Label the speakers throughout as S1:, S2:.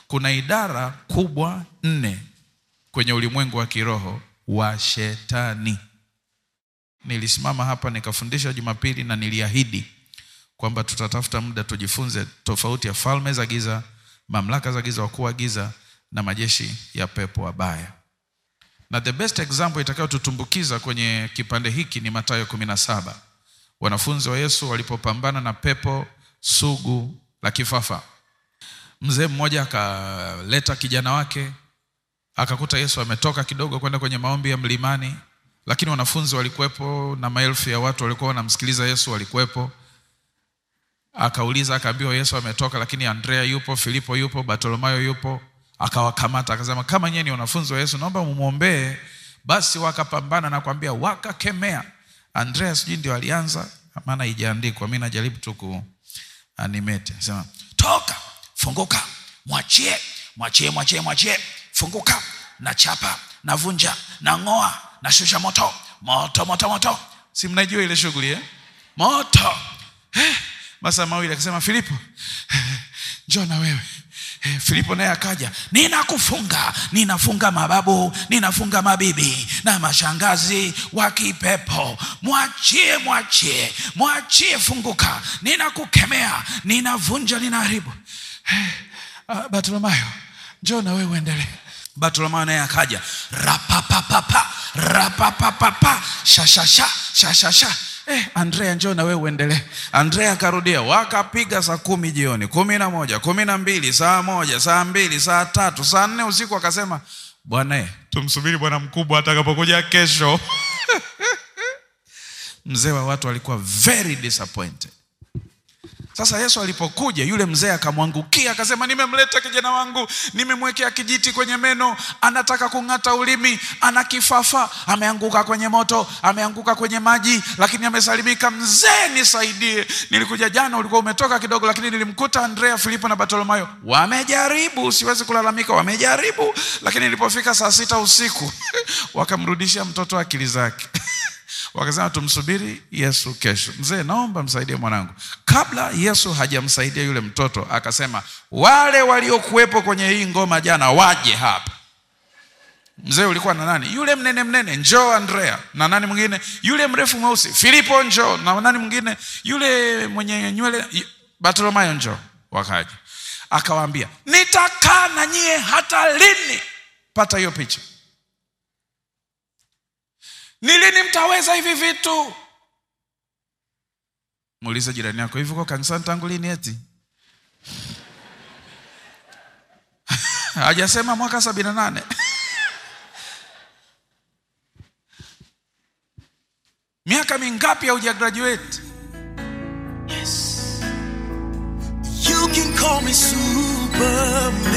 S1: kuna idara kubwa nne kwenye ulimwengu wa kiroho wa shetani. Nilisimama hapa nikafundisha Jumapili na niliahidi kwamba tutatafuta muda tujifunze tofauti ya falme za giza, mamlaka za giza, wakuu wa giza na majeshi ya pepo wabaya. Na the best example itakayotutumbukiza kwenye kipande hiki ni Mathayo kumi na saba. Wanafunzi wa Yesu walipopambana na pepo sugu la kifafa, mzee mmoja akaleta kijana wake, akakuta Yesu ametoka kidogo kwenda kwenye maombi ya mlimani, lakini wanafunzi walikuwepo na maelfu ya watu walikuwa wanamsikiliza Yesu walikuwepo. Akauliza, akaambiwa Yesu ametoka, lakini Andrea yupo, Filipo yupo, Bartolomayo yupo. Akawakamata akasema, kama nyinyi ni wanafunzi wa Yesu, naomba mumwombee. Basi wakapambana na kuambia, wakakemea. Andrea sijui ndio alianza, maana haijaandikwa, mimi najaribu tu ku animate. Sema, toka, funguka, mwachie, mwachie, mwachie, mwachie, funguka, na chapa, na vunja, na ng'oa, na shusha moto, moto, moto, moto. Si mnajua ile shughuli eh? Moto eh, masaa mawili akasema, Filipo eh, njoo na wewe Eh, Filipo naye akaja, ninakufunga, ninafunga mababu, ninafunga mabibi na mashangazi wa kipepo, mwachie, mwachie, mwachie, funguka, ninakukemea, ninavunja, ninaharibu. Eh, ah, Bartolomayo, njoo na wewe uendelee. Bartolomayo naye akaja, rapapapapa, rapapapapa, shashasha, shashasha Eh, Andrea njoo na wewe uendelee. Andrea akarudia, wakapiga saa kumi jioni, kumi na moja, kumi na mbili, saa moja, saa mbili, saa tatu, saa nne usiku. Akasema bwana, eh, tumsubiri bwana mkubwa atakapokuja kesho. Mzee wa watu alikuwa very disappointed. Sasa Yesu alipokuja, yule mzee akamwangukia, akasema, nimemleta kijana wangu, nimemwekea kijiti kwenye meno, anataka kung'ata ulimi, ana kifafa, ameanguka kwenye moto, ameanguka kwenye maji, lakini amesalimika. Mzee, nisaidie. Nilikuja jana, ulikuwa umetoka kidogo, lakini nilimkuta Andrea, Filipo na Bartolomayo wamejaribu, siwezi kulalamika, wamejaribu, lakini nilipofika saa sita usiku wakamrudishia mtoto akili zake wakasema tumsubiri Yesu kesho. Mzee, naomba msaidie mwanangu. Kabla Yesu hajamsaidia yule mtoto, akasema wale waliokuwepo kwenye hii ngoma jana waje hapa. Mzee ulikuwa na nani? Yule mnene mnene, njoo Andrea. Na nani mwingine? Yule mrefu mweusi, Filipo njoo. Na nani mwingine? Yule mwenye nywele, Bartolomayo njoo. Wakaja, akawaambia nitakaa na nyie hata lini? Pata hiyo picha. Ni lini mtaweza hivi vitu? Muulize jirani yako, hivi uko kanisani tangu lini? Eti hajasema mwaka sabini na nane. Miaka mingapi hauja graduate?
S2: Yes. You can call me Superman.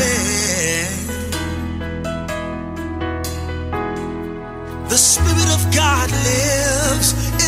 S2: The Spirit of God lives